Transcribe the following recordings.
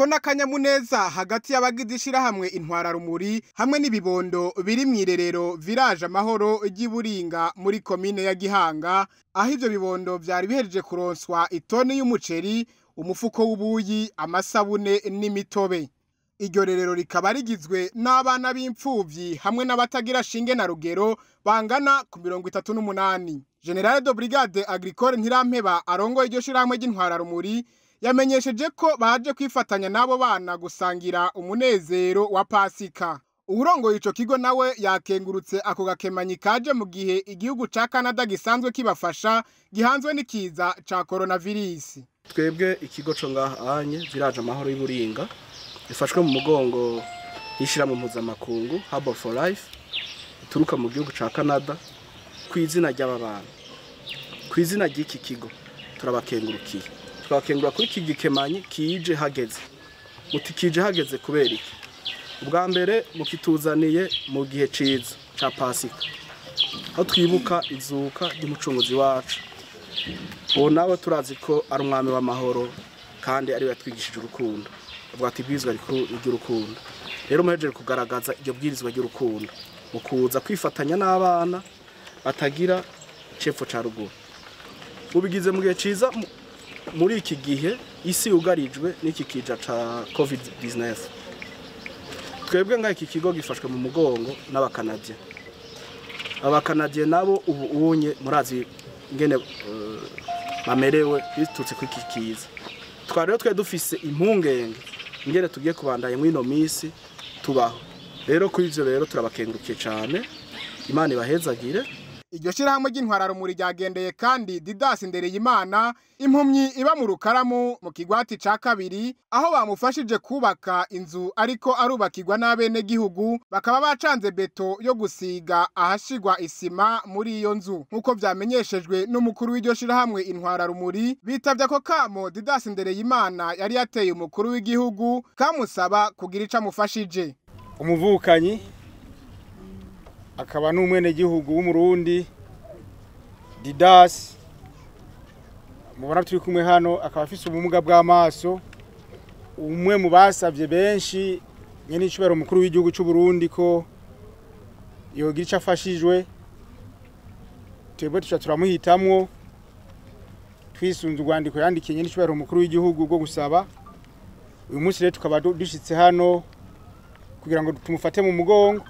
n'akanyamuneza hagati y'abagize ishirahamwe intwararumuri hamwe n'ibibondo biri mw'irerero village amahoro ry'iburinga muri komine ya gihanga aho ivyo bibondo vyari bihejeje kuronswa itoni y'umuceri umufuko w'ubuyi amasabune n'imitobe iryo rerero rikaba rigizwe n'abana b'impfuvyi hamwe n'abatagira shinge na rugero bangana ku mirongo itatu n'umunani generale de brigade agricole ntirampeba arongoye iryo shirahamwe ry'intwararumuri yamenyesheje ko baje kwifatanya n'abo bana gusangira umunezero wa pasika uwurongoye ico kigo nawe yakengurutse ako gakemanyi kaje mu gihe igihugu ca canada gisanzwe kibafasha gihanzwe n'ikiza ca coronavirus twebwe ikigo co ngaha anye village amahoro y'uburinga ifashwe mu mugongo y'ishirahamwe mpuzamakungu Harbor for Life ituruka mu gihugu ca Canada ku izina ry'aba bana ku izina ry'iki kigo turabakengurukiye twabakengura kuri iki gikemanyi kije hageze muti kije hageze kubera iki ubwa mbere mukituzaniye mu gihe ciza ca pasika aho twibuka izuka ry'umucunguzi wacu uwo nawe turazi ko ari umwami w'amahoro kandi ariwe yatwigishije urukundo avuga ati ibwirizwa ry'urukundo rero muhejeje kugaragaza iryo bwirizwa ry'urukundo mu kuza kwifatanya n'abana batagira cepfo ca ruguru mubigize mu gihe ciza mu- muri iki gihe isi yugarijwe n'iki kija ca covid 19 twebwe ngaho iki kigo gifashwe mu mugongo n'abakanadye abakanadye nabo ubu unye murazi ngene eh, bamerewe bitutse kuri iki kiza twari rero twe dufise impungenge ingene tugiye kubandanya mw'ino misi tubaho rero kuri ivyo rero turabakengurukiye cane imana ibahezagire iryo shirahamwe ry'intwararumuri ryagendeye kandi didasi ndereyimana impumyi iba mu rukaramu mu kigwati ca kabiri aho bamufashije kubaka inzu ariko arubakirwa n'abenegihugu bakaba bacanze beto yo gusiga ahashigwa isima muri iyo nzu nk'uko vyamenyeshejwe n'umukuru w'iryo shirahamwe intwararumuri bitavye ako kamo didasi ndereyimana yari yateye umukuru w'igihugu kamusaba kugira ico amufashije umuvukanyi akaba n'umwenegihugu w'umurundi didasi mubona turi kumwe hano akaba afise ubumuga bw'amaso umwe mu basavye benshi nyene icubahiro umukuru w'igihugu c'uburundi ko yogira ico afashijwe twebwe tuca turamuhitamwo twisunze urwandiko yandikiye nyene icubahiro umukuru w'igihugu rwo gusaba uyu munsi rero tukaba du- dushitse hano kugira ngo tumufate mu mugongo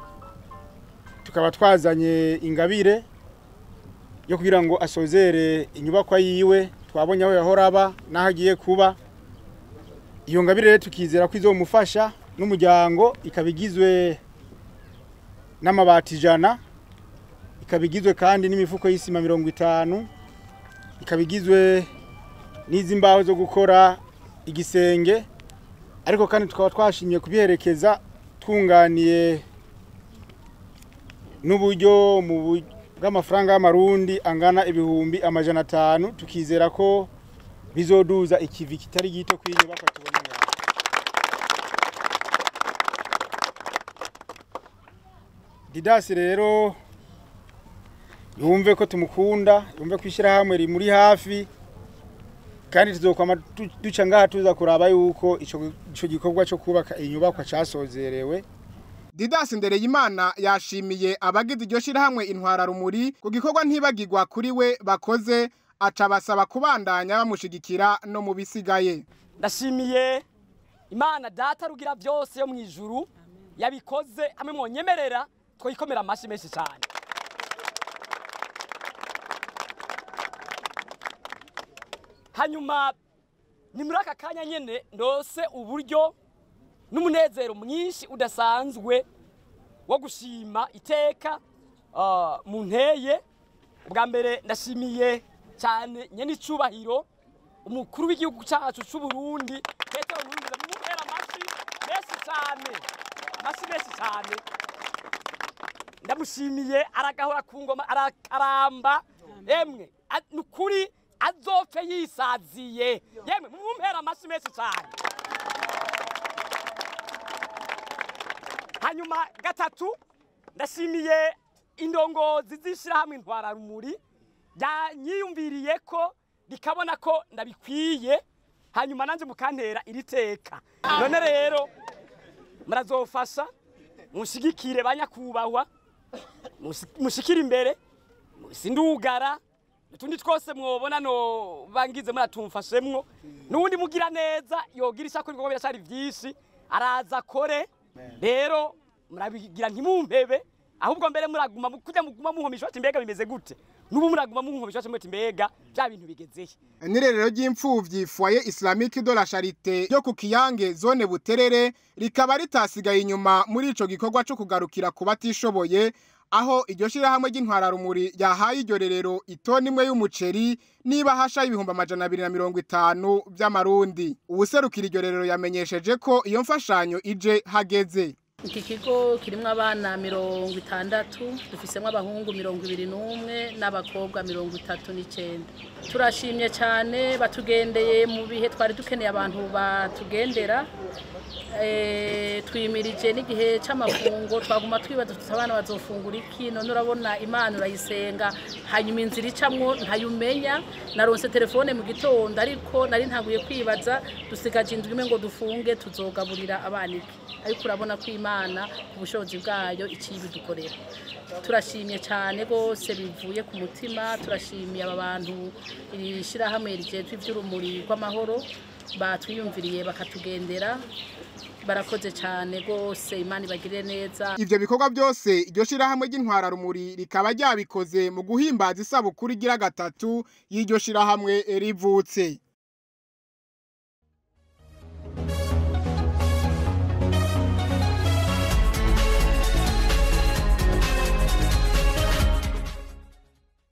tukaba twazanye ingabire yo kugira ngo asozere inyubakwa yiwe twabonye aho yahora aba n'aho agiye kuba iyo ngabire rero tukizera ko izomufasha n'umuryango ikaba igizwe n'amabati ijana ikaba igizwe kandi n'imifuko y'isima mirongo itanu ikaba igizwe n'izi mbaho zo gukora igisenge ariko kandi tukaba twashimye kubiherekeza twunganiye n'uburyo mu bu- bw'amafaranga y'amarundi angana ibihumbi amajana atanu tukizera ko bizoduza ikivi kitari gito kw'inyubakwa tubona ngaha didasi rero yumve ko tumukunda yumve ko ishyirahamwe rimuri hafi kandi tuzokwama du- duca ngaha tuza kuraba yuko ico ico gikorwa cyo kubaka inyubakwa casozerewe Didasi Ndereyimana yashimiye abagize iryo shirahamwe intwararumuri ku gikorwa ntibagirwa kuri we bakoze aca basaba kubandanya bamushigikira no mu bisigaye ndashimiye imana data rugira byose yo mu ijuru yabikoze hamwe mwonyemerera twayikomera amashyi menshi cyane hanyuma ni muri aka kanya nyine ndose uburyo n'umunezero mwinshi udasanzwe wo gushima iteka ah, mu nteye ubwa mbere ndashimiye cyane nyene icubahiro umukuru w'igihugu cyacu c'u Burundi Petero Nkurunziza mumuhera amashyi menshi cyane amashyi menshi cyane ndamushimiye aragahora ku ngoma arakaramba emwe a- nukuri azopfe yisaziye yemwe mumumpera amashyi menshi cyane hanyuma gatatu ndashimiye indongozi z'ishyirahamwe intwararumuri yanyiyumviriye ko rikabona ko ndabikwiye hanyuma nanjye mukantera iri teka none rero murazofasha mushigikire ba nyakubahwa musi- mushikire imbere sindugara utundi twose mwobona no bangize muratumfashemwo n'uwundi mugira neza yogira ishako ibikorwa biracari vyinshi araza akore rero murabigira ntimumpebe ahubwo mbere muraguma mu- kujya muguma munkomisha bati mbega bimeze gute n'ubu muraguma munkomisha bati mbega bya bintu bigezeye n'irerero ry'imfuvyi foyer islamique de la charité ryo ku kiyange zone buterere rikaba ritasigaye inyuma muri ico gikorwa co kugarukira ku batishoboye aho iryo shirahamwe ry'intwararumuri ryahaye iryo rerero itoni imwe y'umuceri niba hasha y'ibihumbi amajana abiri na mirongo itanu vy'amarundi uwuserukira iryo rerero yamenyesheje ko iyo mfashanyo ije hageze iki kigo kirimo abana mirongo itandatu dufisemo abahungu mirongo ibiri n'umwe n'abakobwa mirongo itatu n'icyenda turashimye cyane batugendeye mu bihe twari dukeneye abantu batugendera Eh, twimirije n'igihe cy'amafungo twaguma twibaza tuti abana bazofungura iki none urabona imana urayisenga hanyuma inzira icamwo ntayumenya naronse telefone mu gitondo ariko nari ntaguye kwibaza dusigaje indwi imwe ngo dufunge tuzogaburira abana iki ariko urabona ko imana ku bushobozi bwayo iciye ibidukorera turashimye cyane rwose bivuye ku mutima turashimiye aba bantu iri shyirahamwe rigejwe iby'urumuri rw'amahoro batwiyumviriye bakatugendera barakoze cyane rwose imana ibagirire neza ivyo bikorwa byose iryo shirahamwe ry'intwararumuri rikaba ryabikoze mu guhimbaza isabukuru igira gatatu y'iryo shirahamwe rivutse